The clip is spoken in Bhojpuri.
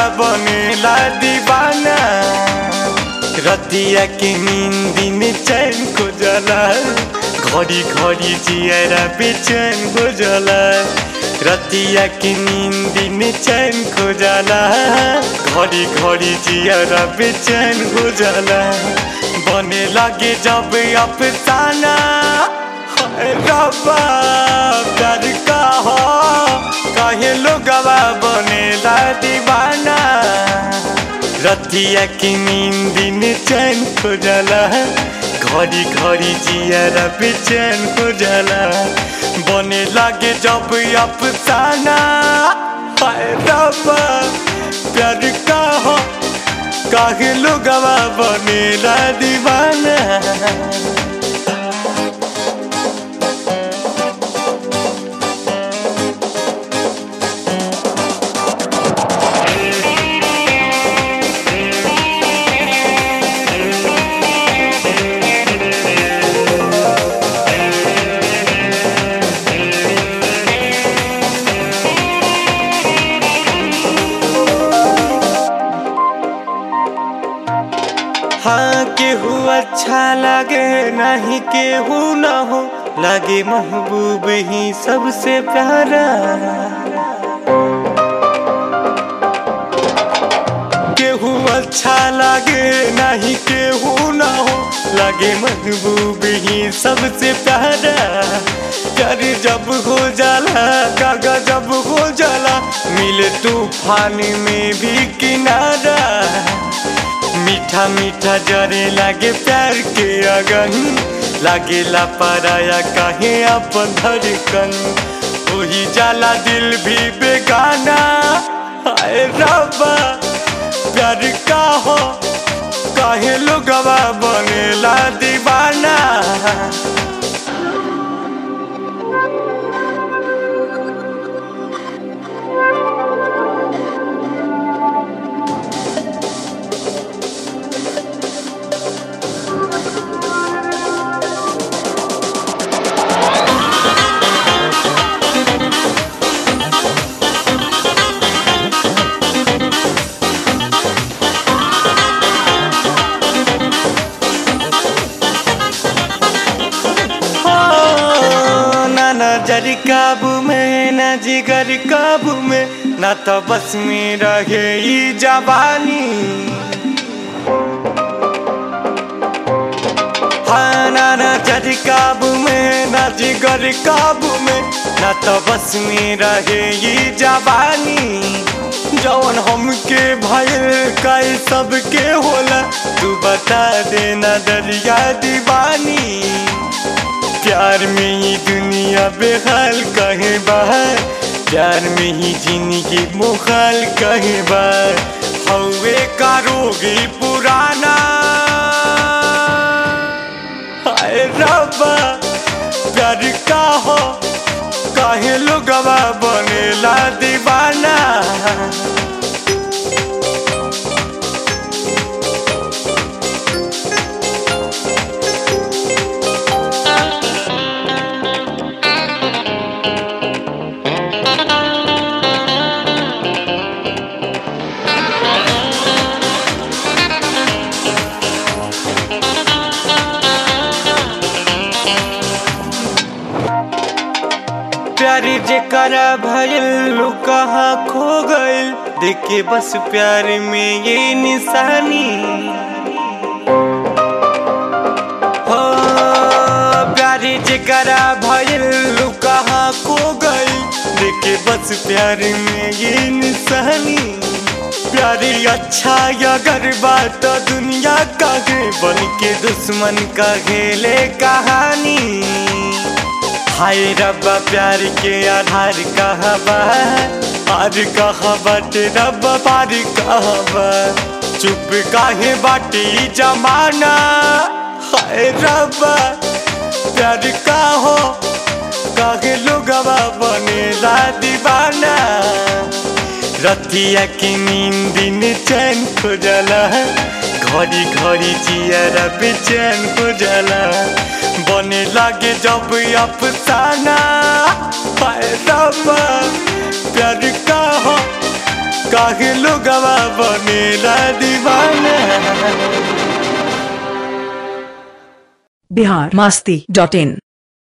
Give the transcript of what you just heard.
बनेला दीवाना रतिया के नींद में चैन को जला घड़ी घड़ी जियरा बेचैन हो जाला रतिया के नींद में चैन को जाला घड़ी घड़ी जियरा बेचैन हो जाला बने लगे जब अफसाना हाय रब्बा प्यार का हो कहे लोगवा बनेला दीवाना रतिया की नींद में चैन हो जाला घड़ी घड़ी जियारा बेचैन हो जाला बने लागे जब अफसाना हाय रब्बा प्यार का हो काहे लोगवा बनेला दीवाना हाँ केहू अच्छा लगे नहीं केहू न हो लगे महबूब ही सबसे प्यारा केहू अच्छा लगे नहीं केहू न हो लगे महबूब ही सबसे प्यारा प्यार जब हो जाला कागा जब हो जाला मिले तूफान में भी किनारा मीठा मीठा जरे लागे प्यार के अगन लागे ला पराया काहे अपन धड़कन वही जाला दिल भी बेगाना हाय रब्बा प्यार का हो काहे लोगवा बनेला दीवाना ना नजर काबू में ना जिगर काबू में ना तो बस में रहे ई जवानी हाँ ना नजर काबू में ना जिगर काबू में ना तो बस में रहे ई जवानी जौन हमके भयल काई सबके होला तू बता देना दरिया दीवानी प्यार में ही दुनिया बेहाल कहे बाहर प्यार में ही जिंदगी मुखाल कहे बार हवे का रोगी पुराना हाय रब्बा प्यार का हो काहे लोगवा बनेला दीवाना प्यारी जेकरा भइल कहाँ खो गइल देखे बस प्यार में ये निशानी हो प्यारी जेकरा भइल कहाँ खो गइल देखे बस प्यार में ये निशानी प्यारी अच्छा अगर बात दुनिया का है बन के दुश्मन का खेले कहानी हाय रब्बा प्यार के आधार कहाँ बा पार कहाँ बाटे रब्बा पार कहाँ बा चुप काहे बाटे ई जमाना हाय रब्बा प्यार का हो काहे लोगवा बनेला दीवाना रतिया की नींद में चैन हो जाला घड़ी घड़ी जियारा बेचैन हो जाला बने लागे जब अफसाना हाय रब्बा प्यार का हो काहे लोगवा बनेला दीवाना बिहार मास्ती डॉट इन